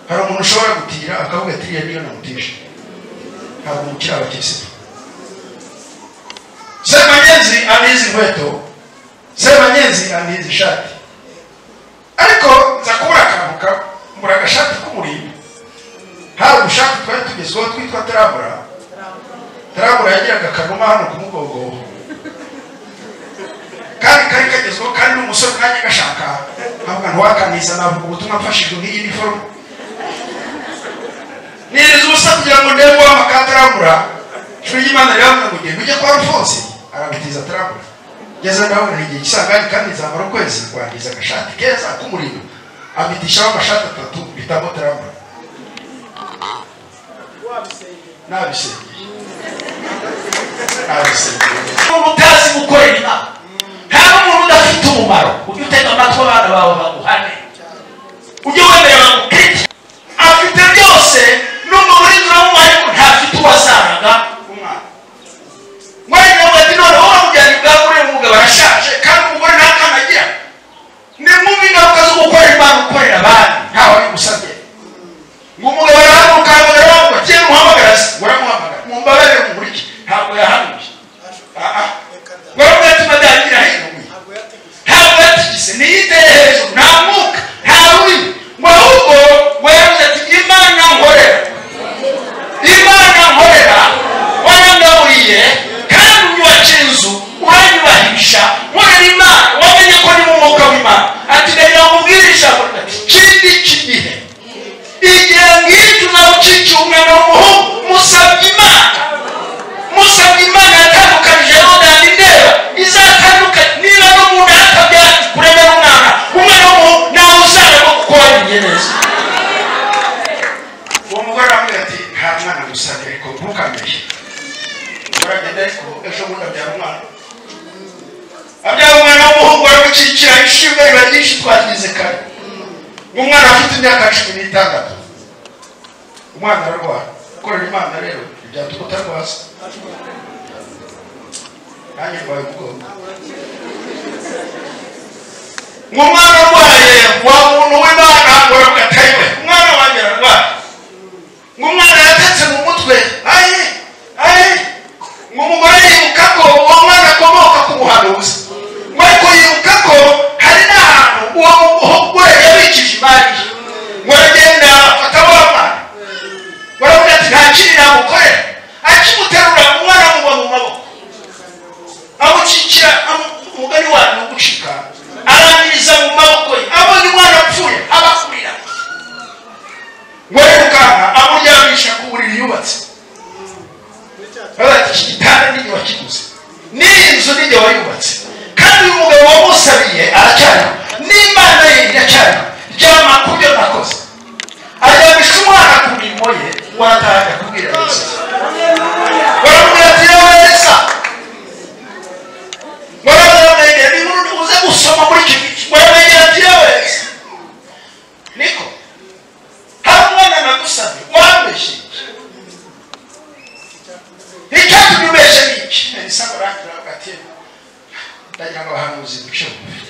hari umuntu ushobora gutira akavuga ati iriya niyo namutije ntabwo umukiri abakirisitu semanyenzi anizi inkweto semanyenzi anizi ishati ariko nza kubura akantu kambura agashati k'umurimbo hari ubushake twari tugezweho twitwa tarabura tarabura yagiraga akanuma hano ku mugongo kandi kari kagezweho kandi n'umusore nanjye gashaka ntabwo ntiwakaniza navuga ubutumwa mfashijwe nk'iyi niforume niriza ubusa kugira ngo ndebe uwama ka tarabura ishuri ry'imana riravuga ngo ugenda ujye kwa rufonse arabitiza tarabura ngeze ndabona igihe cy'isangayi kandi nzamara ukwezi kwangiza agashati keza k'umuriro abitishaho amashati atatu bitamo tarabura nabisengeye nabisengeye umuntu utazi gukorera imana nta n'umuntu udafite umumaro ujye utega amatwi abana bawe baguhane ujye wemera bamukirike afite byose n'umuntu uri turamuhaye ko ntafite uwo asanga umwana mwari nawe ati noneho bamujyanye bwagure umugabo arashaje kandi umugore nta kana agira ni mubi ingaruka zo gukorera imana gukorera abandi ntawe wabigusabye ngo umugabo arahaguruka ahamagara bavuga kera umuhamagara se uramuhamagara mumbabarire mumurike ntabwo yahanuye Ah, ah. warabona ati madagira hino ntabwo yatigise niyiteye hejuru nta mwuka nta rurimi ngo ahubwo warabuze ati imana nkorera imana nkorera warangaburiye kandi unyubakiye inzu uranyubahisha nkorera imana wamenye ko ni mu mwuka w'imana ati reka nkubwire ijambo ati kindi kigihe igihe ngicyo uzaba ucikiye umwana w'umuhungu musabye imana musabye imana yatandukanije n'undi ndeba izatandukanye niba n'umuntu yakabyara kuremera umwana umwana w'umuhungu nawe uzaba no gukora ibigereza uwo mugore aramubwira ati nta mwana gusabye ariko ntukamere uragenda ariko ejo bundi abyara umwana abyara umwana w'umuhungu aramucikira ishimwe riba ryinshi twagize kare umwana afite imyaka cumi n'itandatu umwana ararwara gukorera imana rero ntibyatuma utarwaza nanjye ndwaye umugongo umwana arwaye wa muntu w'imana uravuga ati "Ayiwe, umwana wanjye ararwaye ngo umwana yatetse mu mutwe ayi ayi ngo umugore yibuka ko uwo mwana akomoka ku muhanuzi ngo ariko yibuka ko hari n'ahantu uwo mugore yabikije imari ye ngo aragenda afata wa mwana baravuga ati nta kindi namukorera akimuterura umwana amugwa mu maboko amukikira amu- umugani wanyu ni ugucika arangiriza mu maboko ye abona umwana apfuye abakurira ngo yirukanka amuryamisha ku buriri yubatse baravuga ati iki gitanda nijye wakiguze n'iyi nzu nijye wayubatse kandi uyu mugabo wamusabiye aracyariho n'imana ye iracyariho ryama ku byo nakoze aryamisha umwana ku mirimo ye warataha ajya kubwira yesu baramubwira ati yewe yesu mwaramwege nimurundi uze gusoma muri iki gice mwaramwegera ati yawezi niko hari umwana nagusabye wambeshye icyatumye ubeshye n'iki isaburangiraga ati ndagira ngo abahanuzi duce bugufi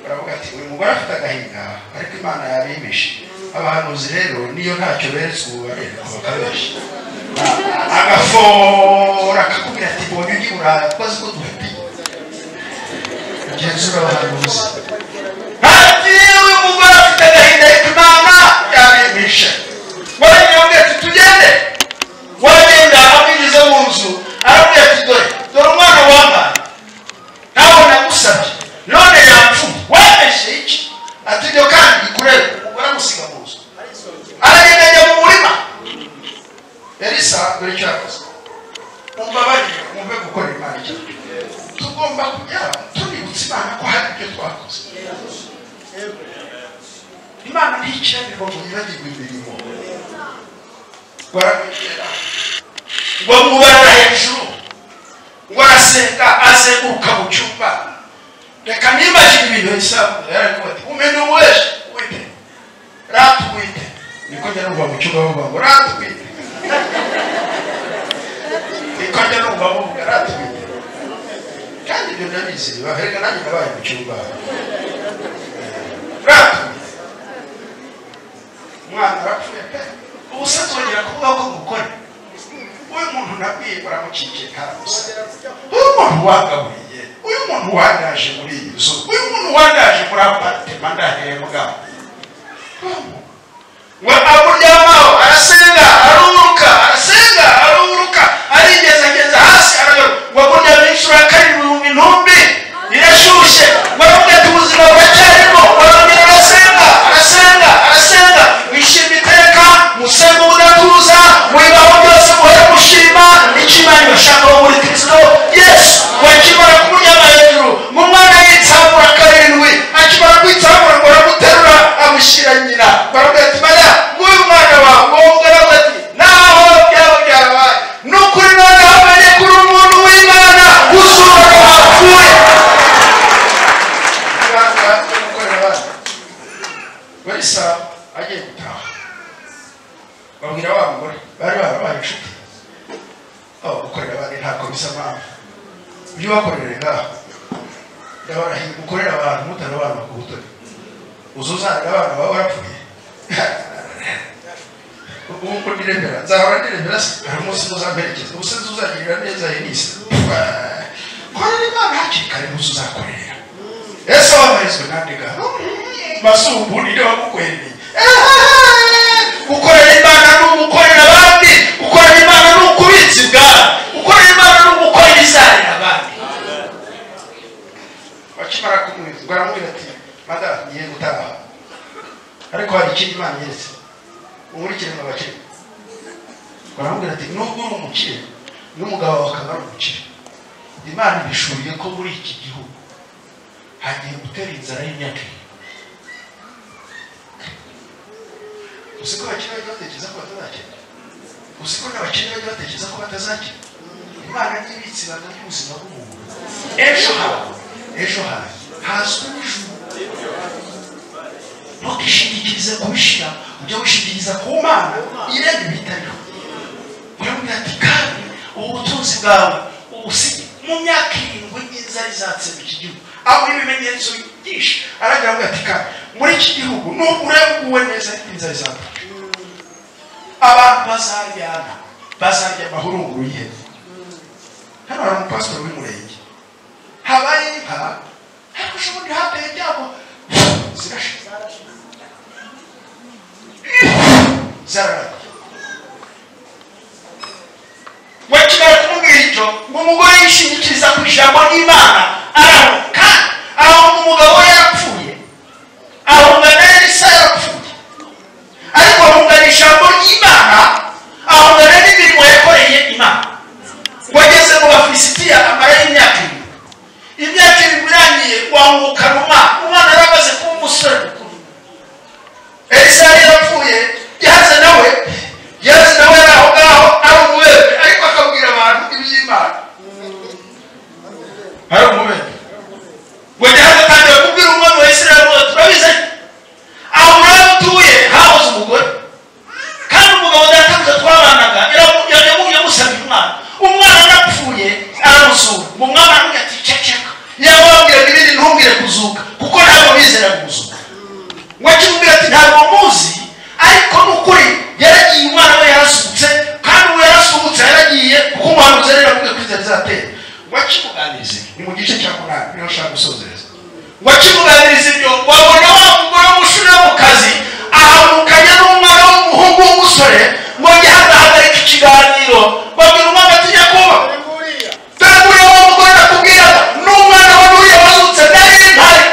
baravuga ati uyu mugore afite agahinda ariko imana yabimishe abahanuzi rero niyo ntacyo beretse ubu barerwa bakabesha agafora akakubwira ati mbonye undi burayi ukoze ko dufitiye genzura abahanuzi ati uyu mugore afite agahinda ariko imana yabimisha waranyamubwira ati tugende wagenda amwinjiza mu nzu aramubwira ati dore dore umwana wambaye nawe nagusabye none yapfuye wabeshye iki ati ibyo kandi bikureba umugore amusiga mu nzu aragenda ajya mu murima elisa dore icyo yakoze mumbabarire mwumve gukora imana icyo tugomba kujya tubibutsa imana ko hari ibyo twakoze imana ntikirabirwa ngo yibagirwe imirimo baramwegera ngo mubara hejuru ngo arasenga azenguruka mu cyumba reka nibagire ibintu bisanzwe yaravuga ati umuntu wese wite ratwite niko njya numva mu cyumba bavuga ngo ratwite niko njya numva bavuga ratwite kandi ibyo ndabizi bahereka nanjye nabaye mu cyumba ratwite umwana arapfuye pe ubu se twongera kuvuga ko gukora uyu muntu nabwiye baramucikiye karamusa uyu muntu wagaburiye uyu muntu wandaje muri iyi nzu uyu muntu wandaje muri aparitema ndahembwa we akuryamaho arasenga aruhuka arasenga aruhuka arigezageza hasi arayoba ngo kurya inshuro ya karindwi ibihumbi ntumbi birashyushye waravuga ati ubuzima buracyarimo warambira arasenga arasenga arasenga wishima iteka musenge ubudatuza mubibaho byose muhore mushima nicyo imana ibashakaho muri kristo yesu wakimara kumunyama hejuru mu mwana yitsamura karindwi akimara kwitsamura ngo aramuterura amushyira nyina baravuga ati mariya nguyu mwana wawe wowe ugaravuga ati naho byaba byabaye ni ukuri noneho bane kuri umuntu w'imana uzura ko hapfuye muganga n'umukorera abana barisa agiye gutaha babwira wa mugore bari barabaye inshuti aho gukorera abandi ntabwo bisa mpamvu ujye ubakorere ngaho ndabona ukorera abantu mutarabantu ku butoni uzi uzanira abana baba barapfuye ubu ngubu ndirembera nzahora ndirembera se hari umunsi muzamperekeza ubu se nzi uzagirira neza henisi korera imana hakiri kare umunsi uzakorera ese wabarizwe nandiga masubu ni wamukwemeye gukorera imana ni ugukorera abandi gukorera imana ni ukubitsa ibwami gukorera imana ni ugukorera izanira abandi bakimara kumwiza baramubwira ati madamu ngiye gutaha ariko hari ikindi imana yeretse nkurikire mu bakire baramubwira ati nubwo uri umukire n'umugabo wawe akaba ari umukire imana ibishuriye ko muri iki gihugu hagiye gutera inzara y'imyaka ibiri uzi ko abakire bajya batekereza ko batazakira uzi ko n'abakire bajya batekereza ko batazakira imana n'ibitsi ibanga ry'ubuzima bw'umuntu ejo hawe ejo hawe hazwi n'ijuru ntukishingikirize kubishyira ujya wishingikiriza ku mana irebe ibitariho uramubwira ati kandi ubu butunzi bwawe ubusigaye mu myaka irindwi inzara izatsemba iki gihugu aho ibimenyetso byinshi aragira ngo ati kandi muri iki gihugu nubwo ureguwe neza inzara izatsemba abantu bazaryana bazarya amahurunguru y'ihene hano hari umupasitori w'umurenge habaye inka ariko ushobora hateye ibyago zirashira wakimara kumubwira icyo ngo umugore yishingikiriza ku ijambo ry'imana araruka aho umugabo we yarapfuye ahungana n'isa yarapfuye ariko ahungana ijambo ry'imana ahungana n'imirimo yakoreye imana wageze mu bafilisitiya amara y'imyaka irindwi imyaka irindwi irangiye wahungukana umwana umwana yari amaze kuba umusore mukuru elisa yari yarapfuye yaze nawe yaze nawe yari aho ngaho ari umubembe ariko akabwira abantu iby'imana ari umubembe wajya hano kandi bakubwira umwami wa isirayeli ngo turabizi aho uraba utuye habuze umugore kandi umugabo databuze twabanaga yamusabye umwana umwana arapfuye aramusura ngo umwana aramubwira ati ceceka yababwiraga ibindi ntumbwire kuzuka kuko ntabwo bizera kuzuka wakimubwira ati ntabwo muzi ariko ni ukuri yaragiye umwana we yarasutse kandi uwo yarasutse yaragiye kuko umuhanuzi yari yaravuga ko inzara izatera wakimuganiriza ni mu gice cya munani niho ushaka gusozereza wakimuganiriza ibyo wabona wa mugore w'umushure mu kazi ahamukanya n'umwana w'umuhungu w'umusore ngo jya hadahagarika ikiganiro babwira umwana ati nyakuba dore uwo mugore nakubwira n'umwana wa nuriya wazutse nari ntari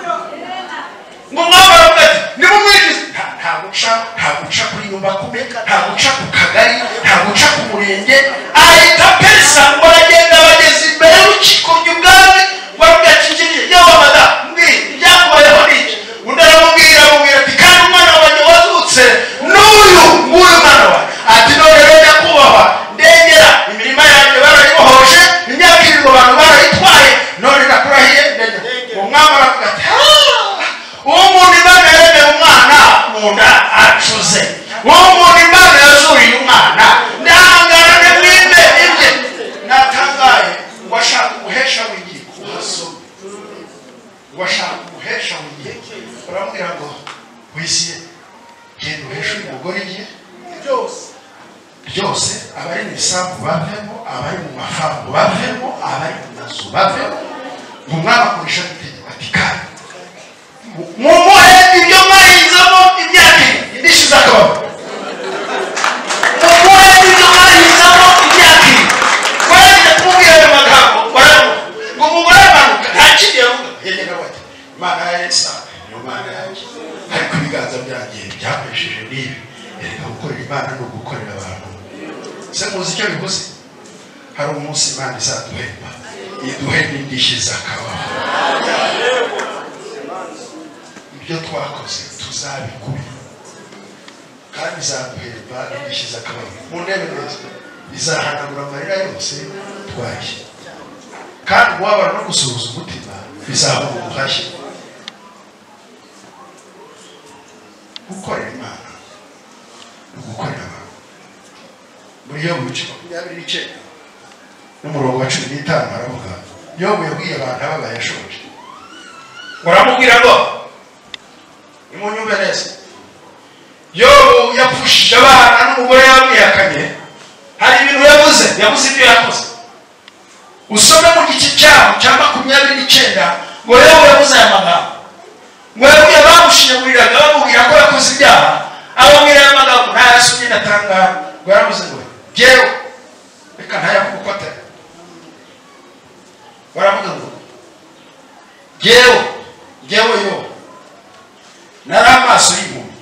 ngo umwami aravuga ati nimumwigize nta guca nta guca kuri nyuma kume nta guca ku kagari nta guca ku murenge ahita pesa ngo aragenda abageze imbere y'urukiko ry'ubwami ngo aravuga ati ngiriye yewe amada mbwira ibyakubayeho ni iki undi aramubwira amubwira ati kandi umwana wanjye wazutse n'uyu nguyu mwana wanjye ati none rero nyakubahwa ndengera imirima yanjye barayibohoje imyaka irindwi abantu barayitwaye none nakurahiye ndengera umwami aravuga ati "Ah!" uwo muntu imana yaremeye umwana mu nda acuze uwo muntu imana yazuriye umwana ndahangarane mwimbe ibye natangaye washaka umuhesha w'igihe uhasome washaka umuhesha w'igihe uramubwira ngo wiziye genda uheshure umugore ye byose abari mu isambu bavemo abari mu mafamu bavemo abari mu mazu bavemo ngo mwabakoresha gutegeka ati kandi mumuhe ibyo mwahinzamo imyaka ibiri indishyi z'akababaro mumuhe ibyo mwahinzamo imyaka ibiri waragenda kumubwira ayo magambo waramuha ngo mubure amanuka nta kindi yavuga yagenda bati imana ya esawe niyo mana yanjye ariko ibiganza byanjye byakoresheje n'ibi reka gukorera imana ni ugukorera abantu se muzi icyo bivuze hari umunsi imana izaduhemba iduhe n'indishyi z'akababaro ibyo twakoze tuzabikubira kandi izaduhemba indishyi z'akababaro mu ntebe neza izahanagura amarira yose twaye kandi uwabara no gusuhuza umutima bizabona ubuhashye gukorera imana ni ugukorera abantu muri yo bice makumyabiri n'icyenda n'umurongo wa cumi n'itanu haravuga yobu yabwiye abantu aba bayashoje uramubwira ngo nimunyumve neza yobu yapfushije abana n'umugore yamwihakanye hari ibintu yabuze yabuze ibyo yakoze usome mu gice cyaho cya makumyabiri n'icyenda ngo yewe yabuze aya magambo ngo yewe bamushinguririraga bamubwira ko yakoze ibyaha ababwira aya magambo ntayasomye ndatanga ngo yarabuze ngo yewe reka ntayavuga uko atari baravuga ngo yewe yewe yo nari amaso y'umuntu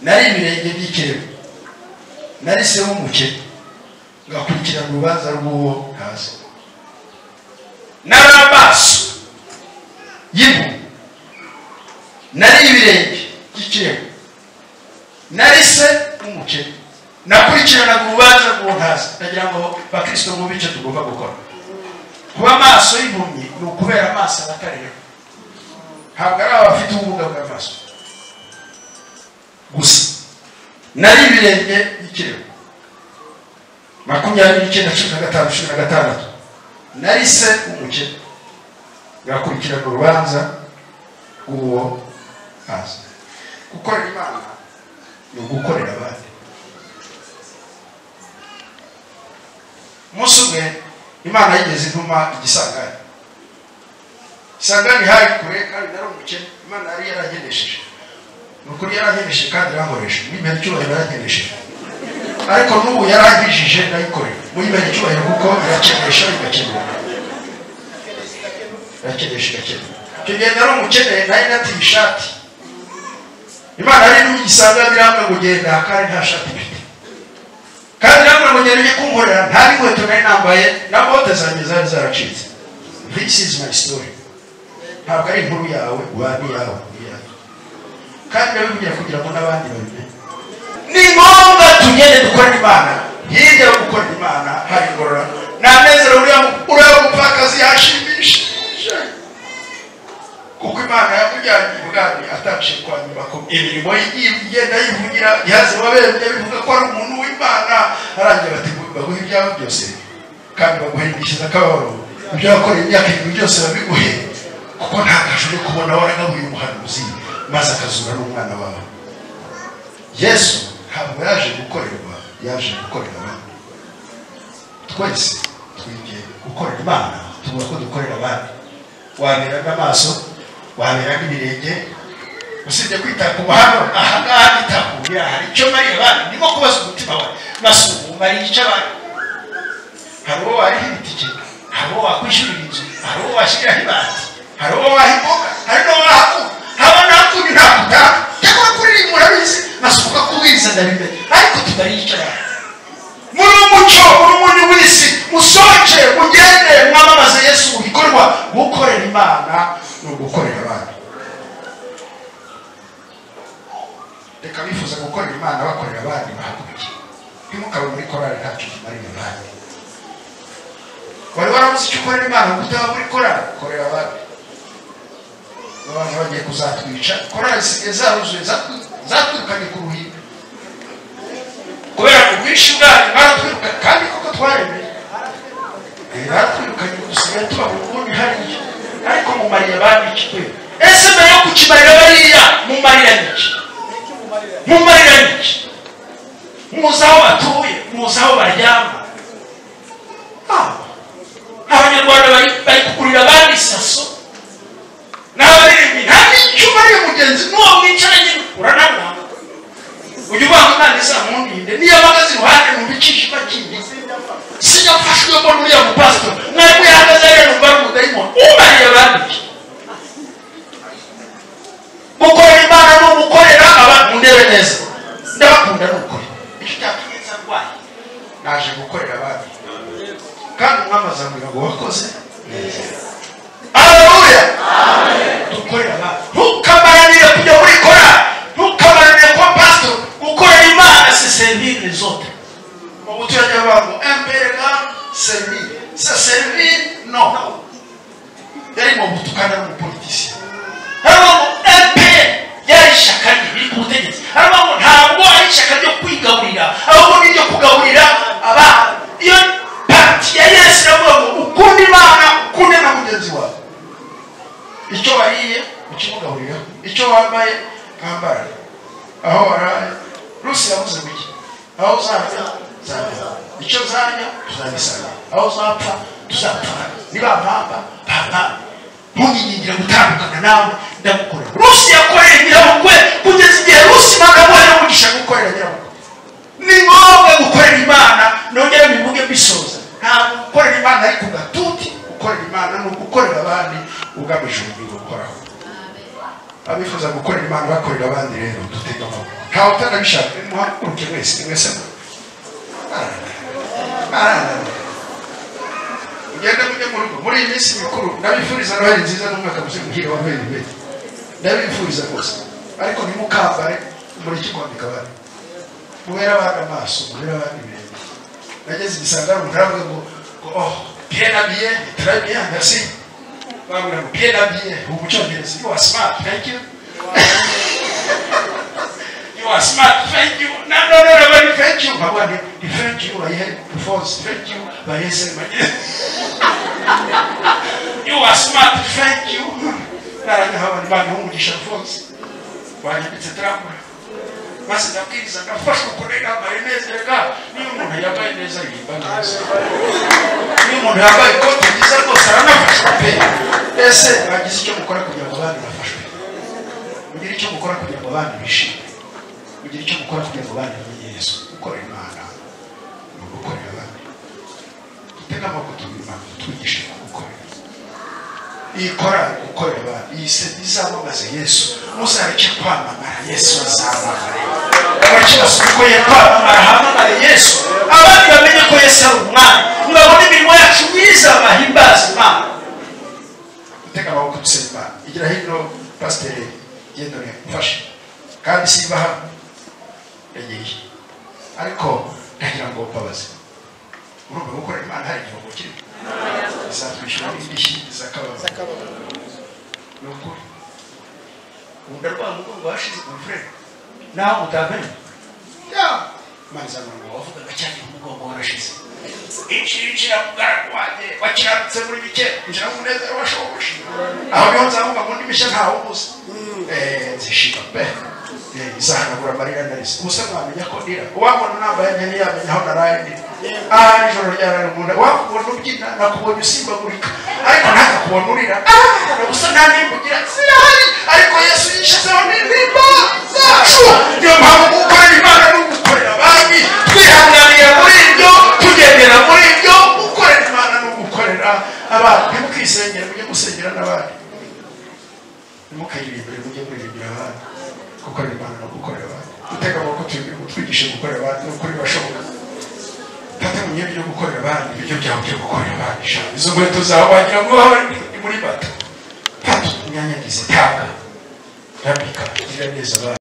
nari ibirenge by'ikirego nari se w'umukene ngakurikirana urubanza rw'uwo ntazi nari amaso y'impumyi nari ibirenge by'ikirego nari se w'umukene nakurikiranaga urubanza rw'uwo ntazi ndagira ngo bakirisito mwumve icyo tugomba gukora kuba amaso y'impumyi ni ukubera amaso abatareba ntabwo ari abafite ubumuga bw'amaso gusa nari ibirenge by'ikirego makumyabiri n'icyenda cumi na gatanu cumi na gatandatu nari se w'umukene ngakurikirana urubanza rw'uwo haza gukorera imana ni ugukorera abandi umunsi umwe imana yigeze intuma igisangani isangani hari kure kandi nari umukene imana yari yaragenesheje ni ukuri yarankenesheje kandi irankoresha mwibera icyubahiro yarankenesheje ariko n'ubu yarangijije ndayikorera muyibere icyubahiro kuko irakenesha igakenerwa irakenesha igakenerwa icyo gihe nari umukene nari natiye ishati imana yari ntugisanga birambwe kugenda kandi nta shati mfite kandi irambwe kugenda ujye kunkorera nta n'inkweto nari nambaye na bote zanjye zari zaracitse this is my story ntabwo ari inkuru yawe wari yawe kandi ndabivugira kugira ngo n'abandi babimenye ni ngombwa tugende dukorera imana hirya yo gukorera imana hari ingorora nta nezero uriya mupfakazi yashimishije kuko imana yakujyanye ibwami atabashe kwanyubako imirimo igenda yivugira yaze wabembye bivuga ko ari umuntu w'imana arangira bati baguhe ibyawe byose kandi baguhe indishyi z'akababaro ibyo wakoreye imyaka ibiri byose babiguhe kuko nta kazi uri kubona waragabuye umuhanuzi maze akazura n'umwana wawe yesu ntabwo yaje gukorerwa yaje gukorera abandi twese twige gukorera imana tubona ko dukorera abandi wabera n'amaso wabera n'ibirenge usibye kwita ku mahano aha ngaha nita ku buriya hari icyo mariye abandi ndimo kubaza umutima wawe masuku mariye icyo abandi hari uwo wariha ibitike hari uwo wakwishyurira inzu hari uwo washyiriraho ibati hari uwo waha imboga hari n'uwo waha kuba haba nakundi ntabwo utaha cyangwa kuririmba urabizi nasuka kubwiriza ndabimenye ariko tutaricara muri umuco muri umuntu w'isi musoje mugende mwamamaze yesu ibikorwa gukorera imana ni ugukorera abandi reka bifuza gukorera imana bakorera abandi bahaguruke ntimukabe muri korari ntacyo kimariye abandi wari warabuze icyo ukorera imana ngo utaba muri korari korera abandi abantu bagiye kuzatwica korari zisigaye zaruzuye zaturukanye ku ruhimbi kubera ubwinshi bwayo baratwirukanye kandi koko twaremeye baratwirukanye dusigaye tuba mu bundi hariya ariko mu mariya bambikiwe ese mbere yo kukimarira bariya mu mariya niki mumarira iki muzi aho batuye muzi aho baryama abanyarwanda bari kugurira abandi saso n'abaririmbyi nta n'icyo umariye mugenzi n'uwo mwicaranye urana nawe ujya ubanga umwana izamundinde niyo bahagaze iruhande numva icyishima kindi sinafashwemo n'uriya mupasitoro mwari mwihagaze rero numva ari umudayimoni umariye abandi gukorera imana ni ugukorera abantu ndebe neza ndabakunda ni ukuri icyo cyatumye nza ndwaye naje gukorera abandi kandi umwami azamubwira ngo wakoze neza aleluya dukorera abandi ntukamananire kujya muri kora ntukamananire kuba pasitoro gukorera imana si serivire zote mu guturage abantu emperega serivire sa serivire no yari mu gutukana n'umupolitisi harimo ngo mpr ryari ishyaka riri ku butegetsi harimo ngo ntabwo ari ishyaka ryo kwigaburira ahubwo ni iryo kugaburira abana iyo pati ya yesu iravuga ngo ukunde imana ukunde na mugenzi wawe icyo bariye ukimugaburira icyo wambaye mwambara aho waraye rusi yavuze gutya aho uzajya uzajya icyo uzajya tuzagisana aho uzapfa tuzapfana niba mpamba bampamba ntuyinyingira gutandukana nawe ndagukorera rusi yakoreye nyirabukwe kugeza igihe rusi bakabona umugisha gukorera nyirabukwe ni ngombwa gukorera imana nongere bivuge bisoza ntabwo gukorera imana ariko gatuti gukorera imana ni ugukorera abandi ugamije umubiri ukoraho abifuza gukorera imana bakorera abandi rero dutega amaboko ntawe utanabishaka nimuhaguruke wese ni wese arananira mugende mujye mu rugo muri iyi minsi mikuru ndabifuriza noheli nziza n'umwaka muzima muhire wa noheli mbere ndabifuriza rwose ariko ntimukambare umuriki kwa migabane mubere abandi amaso mubere abandi ibirenge nageze i gisagara umuntu aravuga ngo oh bien habillé très bien merci bamubwira ngo bien habillé ubu mu cyongereza you are smart thank you you are smart thank you no no no no thank you mpabwa ni thank you bayihe force thank you bayese bayihe you are smart thank you naranyahaba nibana umugisha rwose wanyanditse turakora maze ndabwiriza ndafashwa kurega amarenezerega niyo umuntu yambaye neza yimba neza niyo umuntu yambaye ikote ryiza rwose aranafashwa pe ese bagize icyo mukora kugira ngo abandi bafashwe mugire icyo mukora kugira ngo abandi bishime mugire icyo mukora kugira ngo abandi bamenye yesu gukorera imana ni ugukorera abandi dutega amaboko tubima twigishe gukorera iyi korari gukorera abantu iyi seti izamamaza yesu muzareke kwamamara yesu azamamare abakibaza uko ye kwamamara hamamare yesu abandi bamenye ko yesu ari umwami murabona imirimo yacu myiza bahimbaza imana dutega amaboko dusaba imana igira hino pasiteri genda mfashe kandi simba hano yagiye ariko ndagira ngo mbabaze urumva gukorera imana hari igihugu kirimo izatwishyura n'indishyi z'akababaro ni ukuri ubundi rwa mugongo washize ku mfurere naho utamenye imana izamura ngo wavugaga cyane umugongo warashize inshira mugaragu wanjye wakiranutse muri bike injira mu munezero washoboje aho niho nzavuga ngo ndimishya ntawe ubuze nzishima pe izahanagura amarira narize ubuse mwamenya ko ndira uwabona nambaye nkeneye yamenya aho naraye ndira aha nijoro ryarara umuntu wakubona ubyina nakubonye usimbagurika ariko ntakakubona urira gusa nta nimbugira zirahari ariko yesu yishizeho n'intimba zacu niyo mpamvu gukorera imana ni ugukorera abandi twihanganira muri ibyo tugendera muri ibyo gukorera imana ni ugukorera abandi ntimukisengere mujye gusengera n'abandi ntimukayirimbire mujye muririmbira abandi gukorera imana no gukorera abantu gutega amaboko twigishe gukorera abantu ni ukuri bashoboka fata mu myenda yo gukorera abandi ibiryo byawe byo gukorera abandi ijana izo nkweto zawe wagira ngo ni muri bata fata imyanya ngize tanga rambika gira neza abandi